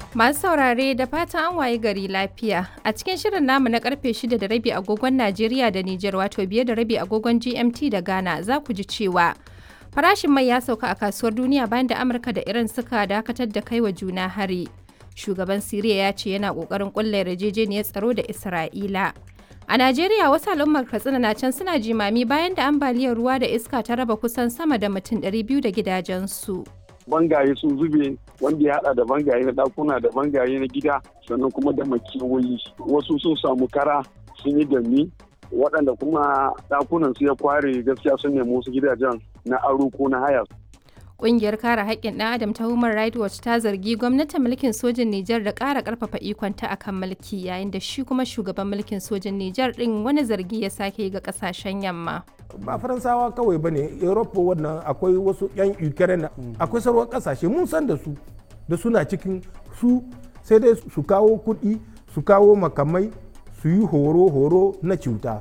Masu saurare da fatan an waye gari lafiya. A cikin shirin namu na karfe 6 da rabi agogon Najeriya da Nijar wato biye da rabi agogon GMT da Ghana za ku ji cewa farashin mai ya sauka a kasuwar duniya bayan da Amurka da Iran suka dakatar da kai wa juna hari. Shugaban Siriya ya ce yana kokarin kulla yarjejeniyar tsaro da Isra'ila. A Najeriya wasu al'ummar Katsina na can suna jimami bayan da ambaliyar ruwa da iska ta raba kusan sama da mutum 200 da gidajensu. bangaye sun zube wanda ya hada da bangaye na dakuna da bangaye na gida sannan kuma da makiyoyi wasu sun samu kara sun yi dami waɗanda kuma dakunan su ya kware gaskiya sun nemi wasu gidajen na aro ko na haya Ƙungiyar kare haƙƙin ɗan Adam ta Human Rights Watch ta zargi gwamnatin mulkin sojin Nijar da ƙara ƙarfafa ikonta akan mulki yayin da shi kuma shugaban mulkin sojin Nijar ɗin wani zargi ya sake ga ƙasashen yamma. ba faransawa kawai ba ne europa wannan akwai wasu 'yan ukraine akwai sauran kasashe mun san da su da suna cikin su sai dai su kawo kuɗi su kawo makamai su yi horo-horo na cuta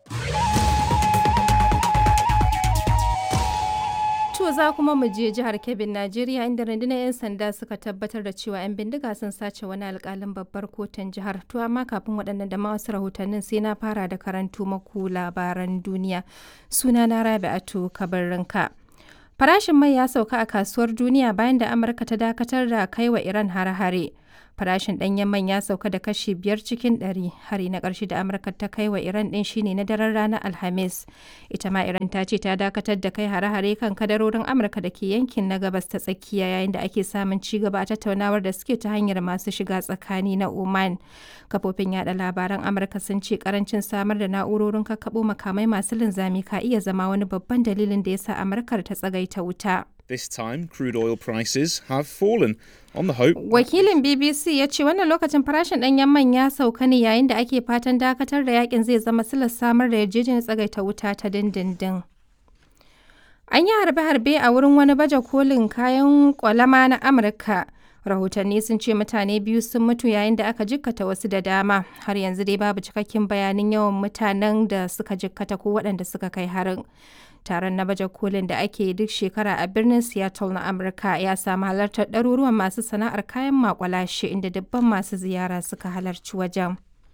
To za kuma mu je jihar Kebbi, Najeriya inda rundunar 'yan sanda suka tabbatar da cewa 'yan bindiga sun sace wani alkalin babbar kotun jihar. To amma kafin waɗannan da wasu rahotannin sai na fara da karantu maku labaran duniya. Suna na Rabi'atu Kabarrinka. Farashin mai ya sauka a kasuwar duniya bayan da Amurka ta dakatar da kai wa Iran hare-hare. farashin ɗanyen man ya sauka da kashi biyar cikin ɗari hari na ƙarshe da amurka ta kai wa iran ɗin shine na daren ranar alhamis ita ma iran ta ce ta dakatar da kai hare-hare kan kadarorin amurka da ke yankin na gabas ta tsakiya yayin da ake samun ci gaba a tattaunawar da suke ta hanyar masu shiga tsakani na oman kafofin yada labaran amurka sun ce karancin samar da na'urorin kakkaɓo makamai masu linzami ka iya zama wani babban dalilin da ya sa amurkar ta tsagaita wuta This time, crude oil prices have fallen on the hope. Wakilin BBC ya ce wannan lokacin farashin ɗanyen man ya sauka ne yayin da ake fatan dakatar da yakin zai zama silar samar da yarjejeniyar tsagaita wuta ta dindindin. An yi harbe-harbe a wurin wani baje kolin kayan kwalama na Amurka. Rahotanni sun ce mutane biyu sun mutu yayin da aka jikkata wasu da dama. Har yanzu dai babu cikakken bayanin yawan mutanen da suka jikkata ko waɗanda suka kai harin. taron na baje kolin da ake duk shekara a birnin seattle na amurka ya samu halartar ɗaruruwan masu sana'ar kayan makwalashe inda dubban masu ziyara suka halarci wajen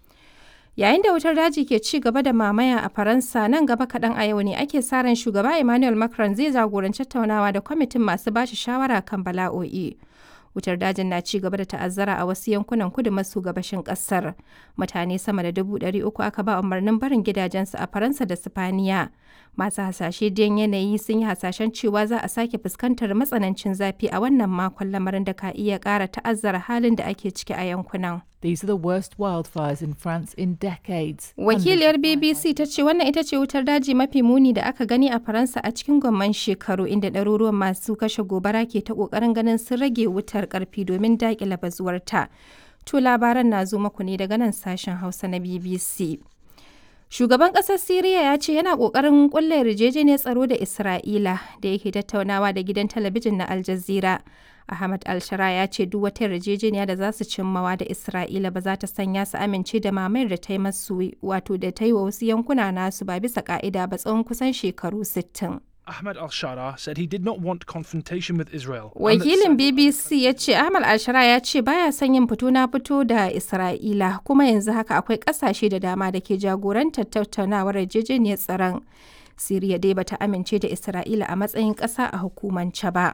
yayin da wutar daji ke ci gaba da mamaya a faransa nan gaba kaɗan a yau ne ake sa ran shugaba emmanuel macron zai jagoranci tattaunawa da kwamitin masu bashi shawara kan bala'o'i wutar dajin na ci gaba da ta'azzara a wasu yankunan kudu maso gabashin kasar mutane sama da dubu ɗari uku aka ba umarnin barin gidajensu a faransa da sifaniya masu hasashe don yanayi sun yi hasashen cewa za a sake fuskantar matsanancin zafi a wannan makon lamarin da ka iya ƙara ta'azzara halin da ake ciki a yankunan These are the worst wildfires in France in decades. Wakiliyar BBC ta ce wannan ita ce wutar daji mafi muni da aka gani a Faransa a cikin gwamman shekaru inda ɗaruruwan masu kashe gobara ke ta ƙoƙarin ganin sun rage wutar ƙarfi domin daƙile bazuwarta. To labaran na zo muku ne daga nan sashen Hausa na BBC. Shugaban ƙasar Siriya ya ce yana ƙoƙarin ƙulla yarjejeniyar tsaro da Isra'ila da yake tattaunawa da gidan talabijin na Al Jazeera. Ahmad Al-Shara ya ce duk wata yarjejeniya da za su cimmawa da Isra'ila ba za ta sanya su amince da mamayar da ta yi masu wato da ta yi wa wasu yankuna nasu ba bisa ka'ida ba tsawon kusan shekaru 60. Ahmed al-Shara said he did not want confrontation with Israel. Wakilin BBC ya ce Ahmad al-Shara ya ce baya son yin fito na fito da Isra'ila kuma yanzu haka akwai kasashe da dama da ke jagorantar tattaunawar yarjejeniyar tsaron. Siriya dai bata amince da Isra'ila a matsayin ƙasa a hukumance ba.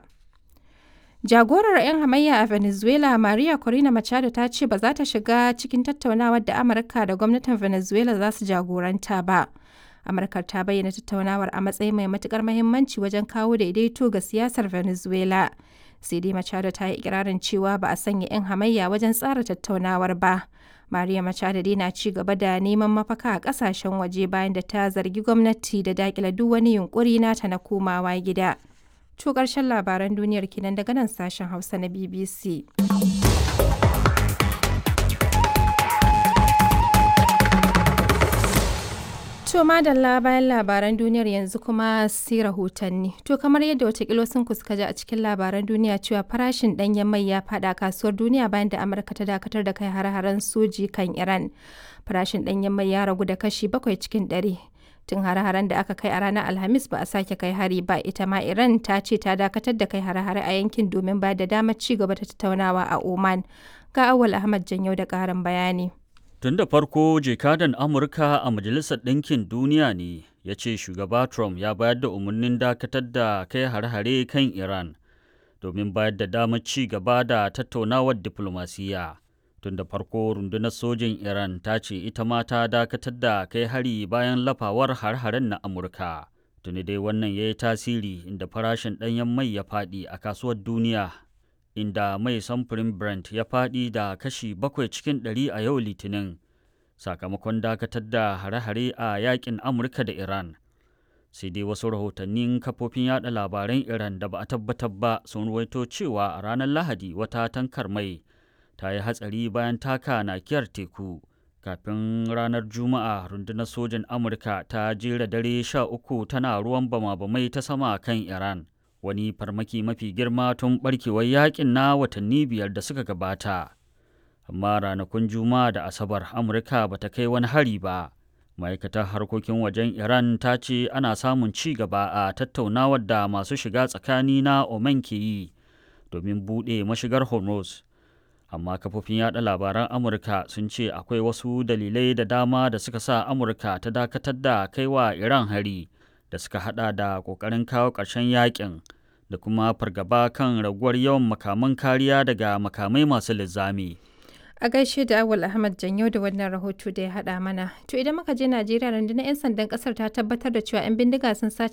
Jagorar 'yan hamayya a Venezuela Maria Corina Machado ta ce ba za ta shiga cikin tattaunawar da Amurka da gwamnatin Venezuela za su jagoranta ba. Amurka ta bayyana tattaunawar a matsayin mai matukar mahimmanci wajen kawo daidaito ga siyasar Venezuela. Sai dai Machado ta yi ikirarin cewa ba a sanya 'yan hamayya wajen tsara tattaunawar ba. Maria Machado dai na ci gaba da neman mafaka a kasashen waje bayan da ta zargi gwamnati da dakila duk wani yunkuri nata na komawa gida. To ƙarshen labaran duniyar kinan daga nan sashen Hausa na BBC. To madalla bayan labaran duniyar yanzu kuma sai rahotanni. To kamar yadda watakila sun kuska ji a cikin labaran duniya cewa farashin ɗanyen mai ya faɗa kasuwar duniya bayan da Amurka ta dakatar da kai hare-haren soji kan Iran. Farashin ɗanyen mai ya ragu da kashi bakwai cikin ɗari. tun hare-haren da aka kai a ranar alhamis ba a sake kai hari ba ita ma iran ta ce ta dakatar da kai hare-hare a yankin domin ba da damar ci gaba da tattaunawa a oman ga awal ahmad janyo da karin bayani tun da farko jekadan amurka a majalisar ɗinkin duniya ne ya ce shugaba trump ya bayar da umarnin dakatar da kai hare-hare kan iran domin bayar da damar ci gaba da tattaunawar diflomasiyya tun da farko rundunar sojin iran ta ce ita ma ta dakatar da kai hari bayan lafawar har-haren na amurka tuni dai wannan ya yi tasiri inda farashin ɗanyen mai ya faɗi a kasuwar duniya inda mai samfurin brent ya faɗi da kashi bakwai cikin ɗari a yau litinin sakamakon dakatar da hare-hare a yakin amurka da iran sai dai wasu rahotannin kafofin yada labaran iran da ba a tabbatar ba sun ruwaito cewa a ranar lahadi wata tankar mai ta yi hatsari bayan taka nakiyar teku kafin ranar juma'a rundunar sojin amurka ta jera dare sha uku tana ruwan bama-bamai ta sama kan iran wani farmaki mafi girma tun barkewar yakin na watanni biyar da suka gabata amma ranakun juma'a da asabar amurka ba ta kai wani hari ba ma'aikatar harkokin wajen iran ta ce ana samun ci gaba a tattaunawar da masu shiga tsakani na oman ke yi domin buɗe mashigar hormuz amma kafofin yada labaran amurka sun ce akwai wasu dalilai da dama da suka sa amurka ta dakatar da kaiwa iran hari da suka hada da kokarin kawo ƙarshen yakin da kuma fargaba kan raguwar yawan makaman kariya daga makamai masu linzami. a gaishe da awal ahmad janyo da wannan rahoto da ya hada mana to idan muka je najeriya rundunar 'yan sandan kasar ta tabbatar da cewa 'yan bindiga sun sace